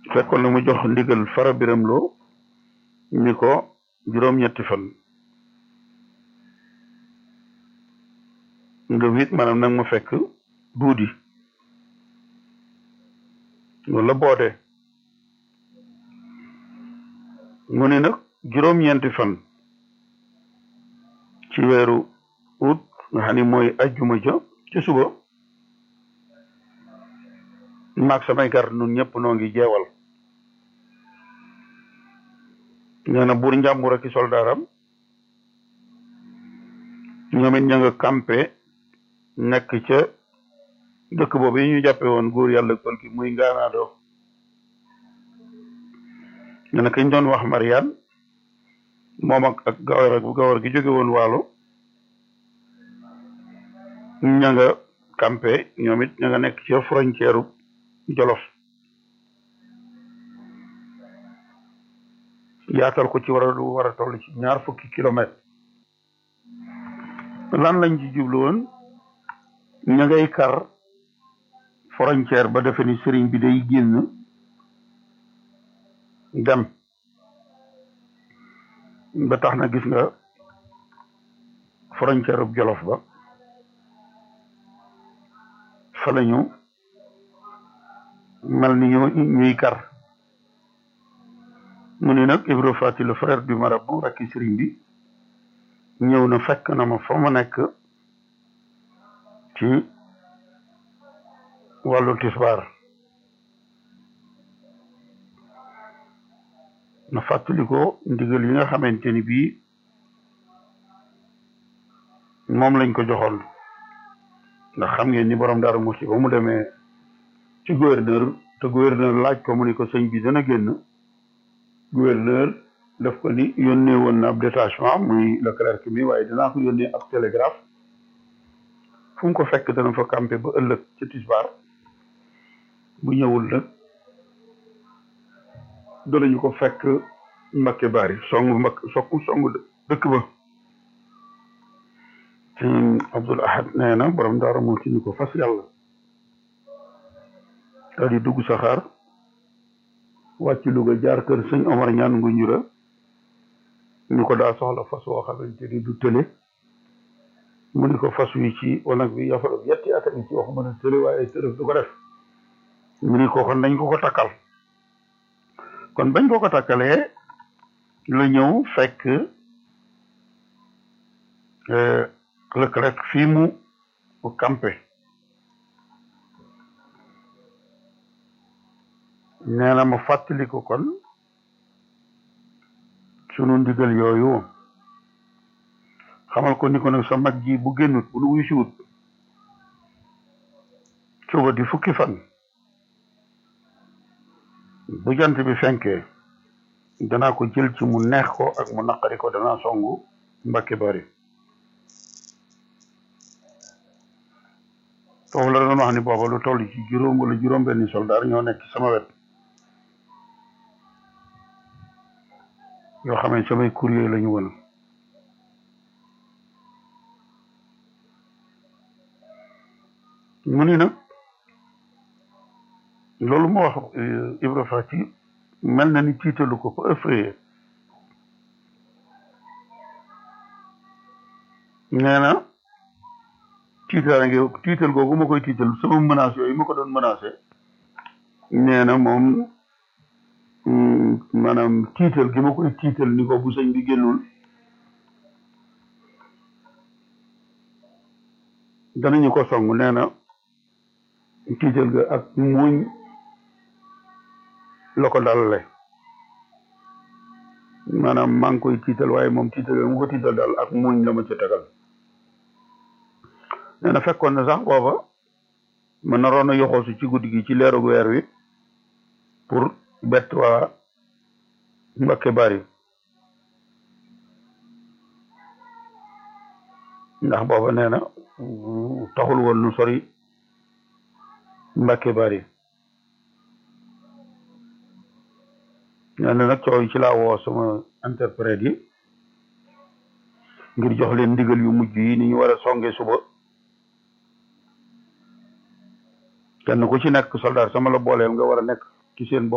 fekkoon na mu jox ndigal fara biram loo ni ko juróom-ñetti fan nga wit maanaam nag ma fekk duudi loolu la boodee mu ne nag juróom-ñeenti fan ci weeru ut nga xam ni mooy ajjuma ja ci suba maag samay gar nun ñëpp noo ngi jeewal nee na buur njàmbur ak i soldaaram ñoom it ña nga campé nekk ca dëkk boobu yi ñu jàppe woon góor yàlla kon ki muy ngaanaado nee na kañ doon wax Mariane moom ak ak gawar ak gawar gi jóge woon waalo ña nga campé ñoom it ña nga nekk ca frontière Jolof yaatal ko ci war a lu war a toll ci ñaar fukki kilomètre lan lañ ci jublu woon ña ngay kar frontière ba defe ni sëriñ bi day génn dem ba tax na gis nga frontière bu Jolof ba fa lañu mel ni ñu ñuy kar mu ne nag Ibra Fati le frère du marabout rakki sëriñ bi ñëw na fekk na ma fa ma nekk ci wàllu tisbaar na fàttali ko ndigal yi nga xamante ni bii moom lañ ko joxoon ndax xam ngeen ni borom Daaru Muxti ba mu demee ci gouverneur te gouverneur laaj ko mu ni ko sëñ bi dana génn gouverneur daf ko ni yónnee woon na ab détachement muy le clerc mi waaye dinaa ko yónnee ab télégraphe fu mu ko fekk dana fa campé ba ëllëg ci tisbaar bu ñëwul nag danañu ko fekk Mbakke Bari songu mbakk sokku songu dëkk ba sëñ Abdul Ahad nee na borom daara moo ci ni ko fas yàlla daal di dugg saxaar wàcc Louga jaar kër sëñ Omar ñaan ngu njura ñu ko daa soxla fas woo xamante ni du tële mu ni ko fas wi ci wanag bi yafaru yetti at ci wax mën a tële waaye tërëf du ko def mu ni ko kon dañ ko ko takkal kon bañ ko ko takkalee la ñëw fekk lëkk rek fii mu campé nee na ma fàttali ko kon sunu ndigal yooyu xamal ko ni ko nag sa mag ji bu génnut bu nu wuy siwut suba di fukki fan bu jant bi fenkee danaa ko jël ci mu neex ko ak mu naqari ko danaa songu Mbakke Bari foofu la doon wax ni booba lu toll ci juróom wala juróom benni soldaar ñoo nekk sama wet yoo xam ne samay courrier la ñu woon mu ni nag loolu moo wax Ibra Fati mel na ni tiitalu ko ko effrayé nee na tiitaara ngi tiital googu ma koy tiital sama menace yooyu ma ko doon menacé nee na moom maanaam tiital gi ma koy tiital ni ko bu sëñ bi génnul danañu ko song nee na tiital ga ak muñ la ko dalale maanaam maa ngi koy tiital waaye moom tiital ga mu ko tiital daal ak muñ la ma ci tegal nee na fekkoon na sax booba ma naroon a yoxoosu ci guddi gi ci leeru weer wi pour bett waa Mbakke Bari ndax booba nee na taxul woon nu sori Mbakke Bari nee na nag coow ci laa woo sama interprète yi ngir jox leen ndigal yu mujj yi ni ñu war a songe suba kenn ku ci nekk soldat sama la booleel nga war a nekk ci seen bopp